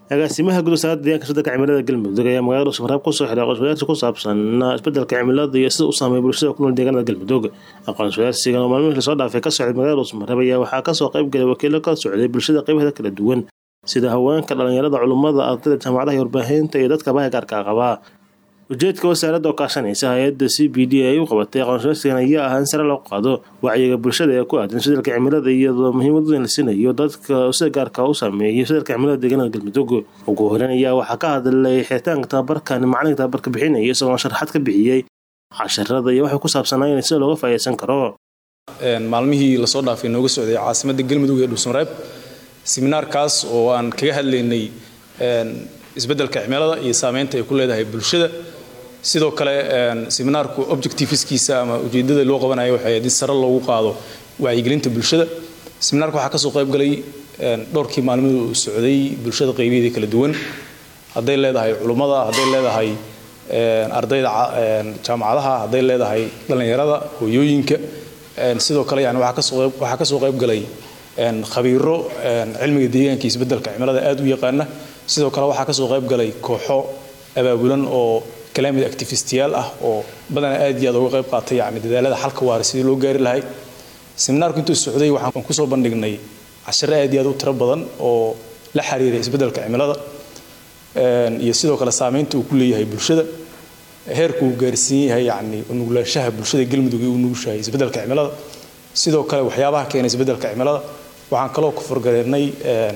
agaasimaha guud wasaaradda deegaanka isbedelka cimilada galmudug ayaa magaalada dhuusamareeb kusoo xiray aqoon-iswadaarsi ku saabsan isbedelka cimilada iyo sida u saameeya bulshada ku nool deegaanada galmudug aqoon-iswadaarsigan oo maalmihii lasoo dhaafay ka socday magaalada dhuusamareeb ayaa waxaa kasoo qayb galay wakiilo ka socday bulshada qaybaheeda kala duwan sida haweenka dhalinyarada culummada ardayda jaamacadaha iyo warbaahinta iyo dadka bahi gaarka qabaa ujeedka wasaaradda oo kaashanaysa hay-adda c b d ay u qabatay aqoon-iswadaarsigan ayaa ah in sare loo qaado wacyiga bulshada ee ku aadan isbedelka cimilada iyadoo muhiimad weyn la siinayo dadka sida gaarka u saameeyay isbedelka cimilada deegaanada galmudug ugu horeyn ayaa waxaa ka hadlay xiritaanka tababarkan macalinka tababarka bixinaya isagoo sharaxaad ka bixiyey casharada iyo waxay ku saabsanaayeen sida looga faa'iidaysan karo maalmihii lasoo dhaafay nooga socday caasimadda galmudug ee dhuusamareeb seminaarkaas oo aan kaga hadlaynay isbedelka cimilada iyo saameynta ay ku leedahay bulshada sidoo kale seminaarku objectiveskiisa ama ujeedada loo qabanayo waxay ahayd in sare loogu qaado wacyigelinta bulshada seminaarka waxaa kasoo qayb galay dhowrkii maalmadu uu socday bulshada qaybaheeda kala duwan hadday leedahay culummada hadday leedahay ardayda jaamacadaha hadday leedahay dhallinyarada hooyooyinka sidoo kale yani waxaa kasoo qayb galay khabiiro cilmiga deegaanka iyo isbedelka cimilada aad u yaqaana sidoo kale waxaa kasoo qayb galay kooxo abaabulan oo climate activistiyaal ah oo badanaa aad iyo aad uga qayb qaatay yani dadaalada xalka waara sidii loo gaari lahay seminaarku intuu socday waxaan kusoo bandhignay cashare aad iyo aad u tiro badan oo la xiriira isbedelka cimilada iyo sidoo kale saameynta uu ku leeyahay bulshada heerku uu gaarsiin yahay yani nuglaanshaha bulshada galmudug ee u nugushahay isbedelka cimilada sidoo kale waxyaabaha keena isbedelka cimilada waxaan kaloo ku forgareernay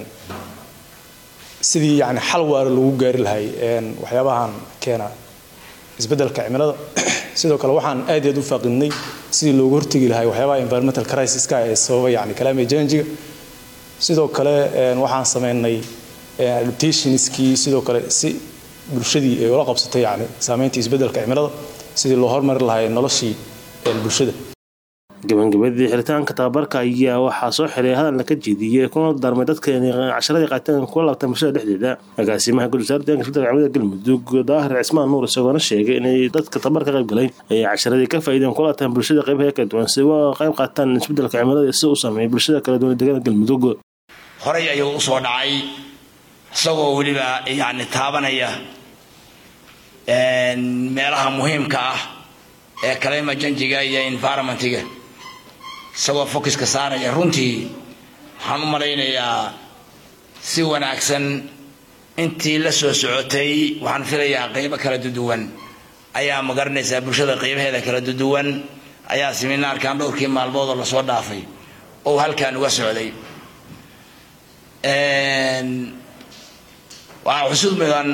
sidii yani xal waara lagu gaari lahay waxyaabahan keena isbedelka cimilada sidoo kale waxaan aad iyo aad u faaqidnay sidii loogu hortegi lahay waxyaabaha environmental crisiska ee sababa yani climate change sidoo kale waxaan sameynay adaptationskii sidoo kale si bulshadii ay ula qabsatay yani saameyntii isbedelka cimilada sidii loo hormari lahay noloshii bulshada gabagabadii xiritaanka tababarka ayaa waxaa soo xiray hadal la ka jeediyey kuna darmay dadka inay casharadii qaateen kula laabtaan bulshada dhexdeeda agaasimaha guud wasaaradda deeganka isbedelka cimilada galmudug daahir cismaan nuur isagoona sheegay inay dadka tababarka qayb galay ay casharadii ka faa'iideen kula laabtaan bulshada qaybaha kala duwan si uga qayb qaataan isbedelka cimilada sida u sameeya bulshada kala duwan deegaanka galmudug horay ayuu u soo dhacay isagoo weliba yani taabanaya meelaha muhiimka ah ee climate changiga iyo environmentiga isagoo focuska saaraya runtii waxaan u malaynayaa si wanaagsan intii la soo socotay waxaan filayaa qaybo kala duduwan ayaa magaranaysaa bulshada qaybaheeda kala duduwan ayaa seminaarkan dhowrkii maalmoodoo lasoo dhaafay oo halkan uga socday waxaa xusud mudan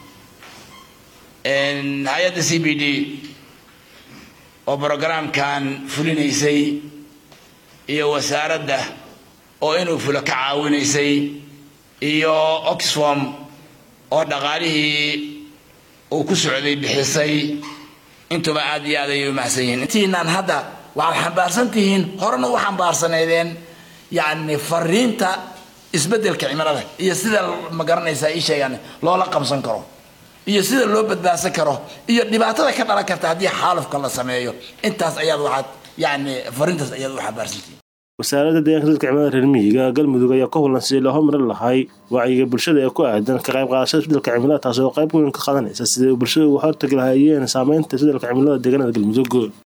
hay-adda c b d oo brogramkan fulinaysay iyo wasaaradda oo inuu fulo ka caawinaysay iyo oxfom oo dhaqaalihii uu ku socday bixisay intuba aad iyo aad ayay u mahadsan yihiin intiinaan hadda waxaad xambaarsan tihiin horena u xambaarsaneedeen yacni fariinta isbedelka cimilada iyo sida ma garanaysaa ii sheegaan loola qabsan karo iyo sida loo badbaadsan karo iyo dhibaatada ka dhalan karta haddii xaalufka la sameeyo intaas ayaad waxaad yani fariintaas ayaad u xambaarsantihiin wasaaradda deeganka isbedelka cimilada reer miyiga galmudug ayaa ka hulan sidii loo hormarin lahay wacyiga bulshada ee ku aadan ka qayb qaadashada isbedelka cimilada taas oo qayb weyn ka qaadanaysa sidai bulshada uga hortagi lahaayeen saameynta isbedelka cimilada deegaanada galmudug